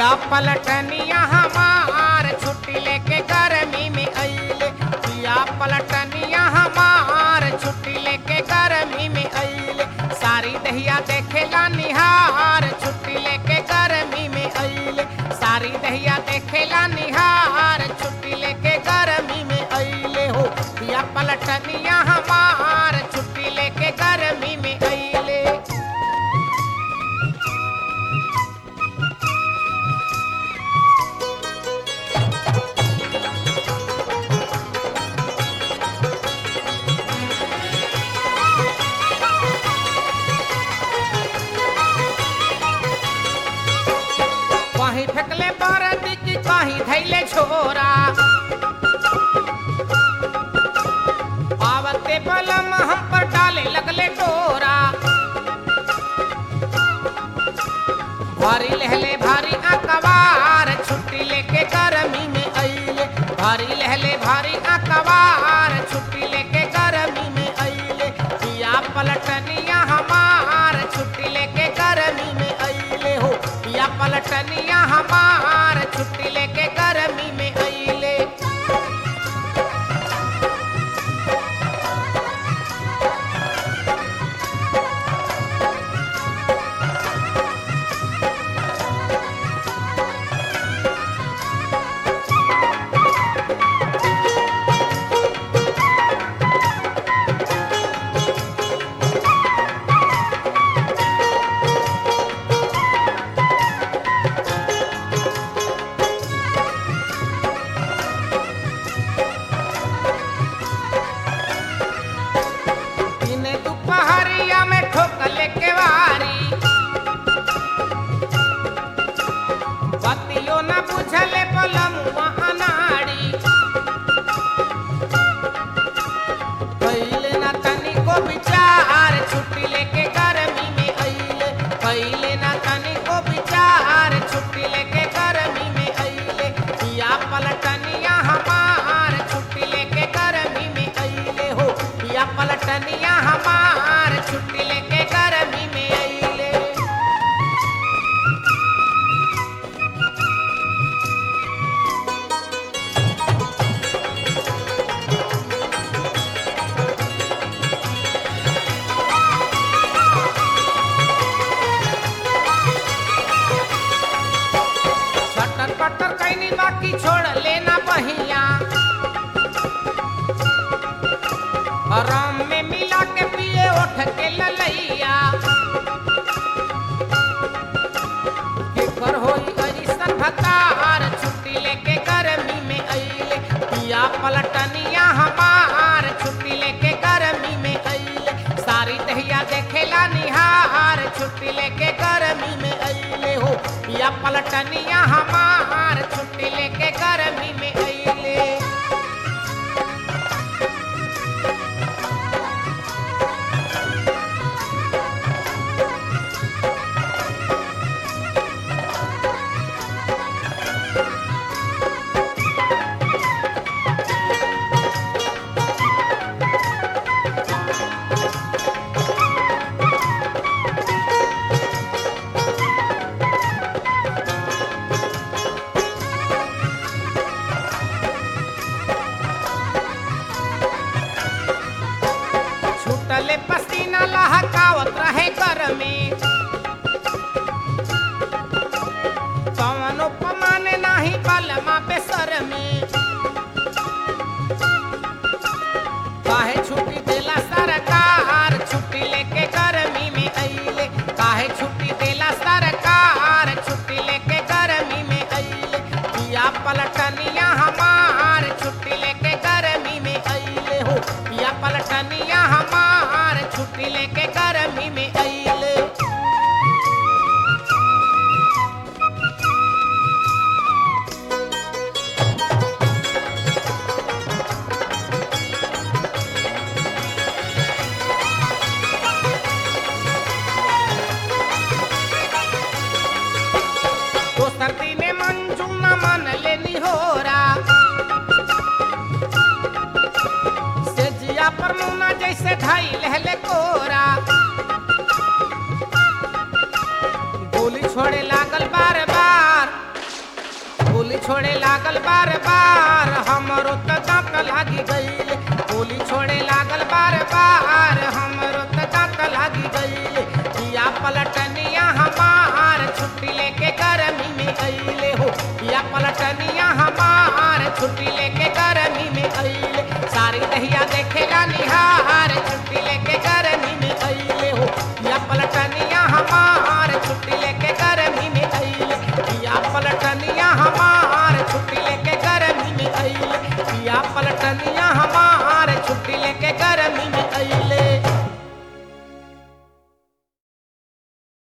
पिया पलटनिया हमार छुट्टी लेके गर्मी में अइले पिया पलटनिया हमार छुट्टी लेके गर्मी में अइले सारी दहिया देखेला निहार छुट्टी लेके गर्मी में अइले सारी दहिया देखेला निहार छुट्टी लेके गर्मी में अइले हो पिया पलटनिया हमार छुट्टी लेके गर्मी में अइले कहीं फेंकले बरदी की कहीं धैले छोरा आवते बलम हम पर डाले लगले डोरा भारी लहले भारी अकबार छुट्टी लेके गर्मी में अइले भारी लहले भारी अकबार छुट्टी लेके गर्मी में अइले पिया पलटनिया हमार छुट्टी लेके गर्मी में अइले हो पिया पलटनिया हमार छुट्टी लेके गर्मी में अइले दिन दुपहरिया में ठोकले के वारी बतियो न बुझले पलमुआ अनाड़ी कैले न तनिको विचार छुट्टी लेके गर्मी में अइले कैले न तनिको विचार छुट्टी लेके गर्मी में अइले पिया पलटनिया हमार छुट्टी लेके गर्मी में अइले हो पिया पलटनिया हमार छुट्टी लेके गर्मी में अइले सटर पटर कैनी बाकी छोड़ लेना बहिया आराम में मिला के पिए उठ के ललैया केकर होई अइसन भतार छुट्टी लेके गर्मी में अइले पिया पलटनिया हमार छुट्टी लेके गर्मी में अइले सारी दहिया देखेला निहार छुट्टी लेके गर्मी में अइले हो पिया पलटनिया हमार छुट्टी लेके गर्मी में अइले छूटले पसीना लहकावत रहे घर में कवनो पमाने नाही बलमा पे सर में काहे छुट्टी देला सरकार छुट्टी लेके गर्मी में अइले काहे छुट्टी देला सरकार छुट्टी लेके गर्मी में अइले पिया पलटनिया हमार छुट्टी लेके गर्मी में अइले हो पिया पलटनिया हमार छुट्टी लेके गर्मी में अइले दोसर दिने मंजू न मन लेनी होरा से जिया पर मुना जैसे ढाई लहले कोरा गोली छोड़े लागल बार बार गर्मी में अइले